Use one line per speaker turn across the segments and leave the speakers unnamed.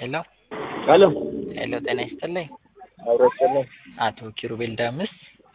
ሄሎ
ሄሎ
ሄሎ፣ ጤና ይስጥልኝ።
አብሮስልኝ
አቶ ኪሩቤል ዳምስ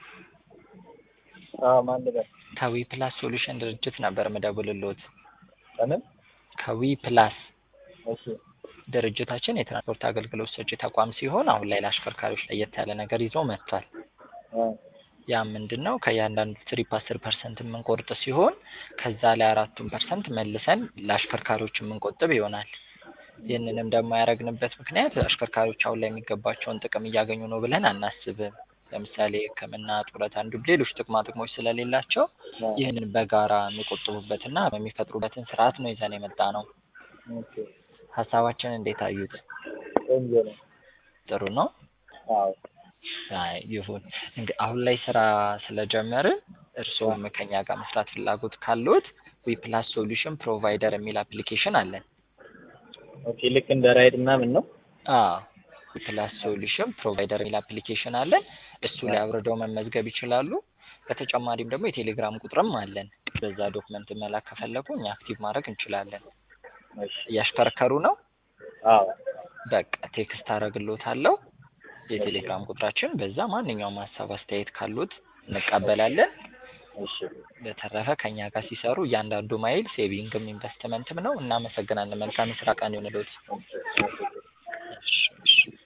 ማን ነበር?
ከዊ ፕላስ ሶሉሽን ድርጅት ነበር ምደውልልዎት።
ከምን?
ከዊ ፕላስ
እሺ
ድርጅታችን የትራንስፖርት አገልግሎት ሰጪ ተቋም ሲሆን አሁን ላይ ለአሽከርካሪዎች ለየት ያለ ነገር ይዞ መጥቷል።
አ
ያ ምንድን ነው? ከእያንዳንዱ ትሪፕ አስር ፐርሰንት የምንቆርጥ ሲሆን ከዛ ላይ አራቱን ፐርሰንት መልሰን ለአሽከርካሪዎች የምንቆጥብ ይሆናል። ይህንንም ደግሞ ያደረግንበት ምክንያት አሽከርካሪዎች አሁን ላይ የሚገባቸውን ጥቅም እያገኙ ነው ብለን አናስብም። ለምሳሌ ሕክምና፣ ጡረታ እንዲሁም ሌሎች ጥቅማ ጥቅሞች ስለሌላቸው ይህንን በጋራ የሚቆጥቡበትና የሚፈጥሩበትን ስርዓት ነው ይዘን የመጣ ነው።
ኦኬ
ሀሳባችን እንዴት አዩት?
ቆንጆ ነው።
ጥሩ ነው።
አዎ
አይ ይሁን እንግዲህ አሁን ላይ ስራ ስለጀመርን እርስዎም ከኛ ጋር መስራት ፍላጎት ካለዎት ዊ ፕላስ ሶሉሽን ፕሮቫይደር የሚል አፕሊኬሽን አለን።
ኦኬ ልክ እንደ ራይድ ምናምን ነው።
አዎ ዊ ፕላስ ሶሉሽን ፕሮቫይደር የሚል አፕሊኬሽን አለን። እሱ ላይ አውርደው መመዝገብ ይችላሉ። በተጨማሪም ደግሞ የቴሌግራም ቁጥርም አለን። በዛ ዶክመንት መላክ ከፈለጉ እኛ አክቲቭ ማድረግ እንችላለን።
እሺ
እያሽከረከሩ ነው?
አዎ
በቃ ቴክስት አደርግልዎታለሁ የቴሌግራም ቁጥራችን። በዛ ማንኛውም ሀሳብ አስተያየት ካሉት እንቀበላለን።
እሺ
በተረፈ ከኛ ጋር ሲሰሩ እያንዳንዱ ማይል ሴቪንግም ኢንቨስትመንትም ነው። እናመሰግናለን። መልካም የስራ ቀን ይሁንልዎት።
ኦኬ
እሺ እሺ